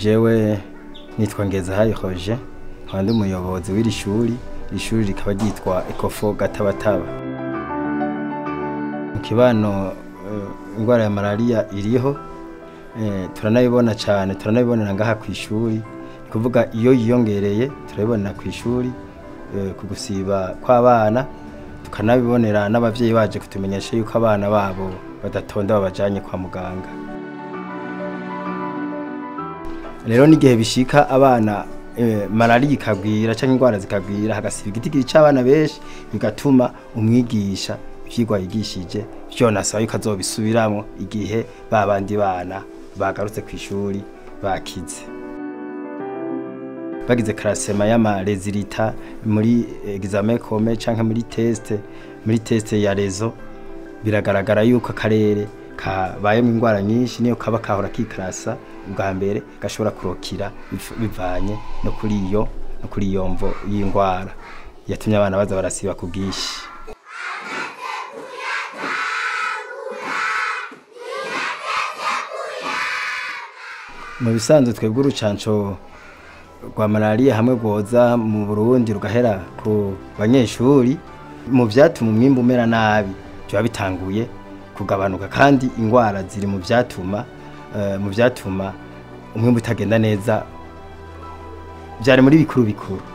jewe nitwa Ngezahayo Roger nkaba ndi umuyobozi w'iri shuri iri shuri rikaba ryitwa Ecofo Gatabataba mu kibano eh, indwara ya malaria iriho eh, turanabibona cyane turanabibonera ngaha ku ishuri ni kuvuga iyo yiyongereye turabibonera ku ishuri eh, ku gusiba kw'abana tukanabibonera n'abavyeyi baje kutumenyesha yuko abana babo badatonda babajanye kwa muganga rero n'igihe bishika abana eh, malariya ikagwira cyangwa indwara zikagwira hagasiba igitigiri c'abana benshi bigatuma umwigisha ivyigwa yigishije vyonasaba yuko azobisubiramwo igihe ba bandi bana bagarutse ku ishuri bakize bagize karasema y'amarezilita muri examen kome canke muri test muri test ya rezo biragaragara yuko akarere kabayemo indwara nyinshi niyo kaba kahora kikarasa ubwa mbere gashobora kurokira biv- bivanye no kuri iyo no kuri iyo mvo y'indwara yatumye abana baza barasiba ku bwinshi mu bisanzwe twebwe urucanco rwa malariya hamwe rwoza mu Burundi rugahera ku banyeshuri mu vyatuma umwimbu umera nabi biba bitanguye kugabanuka kandi ingwara ziri mu vyatuma eh, mu vyatuma umwimbu utagenda neza vyari muri bikuru bikuru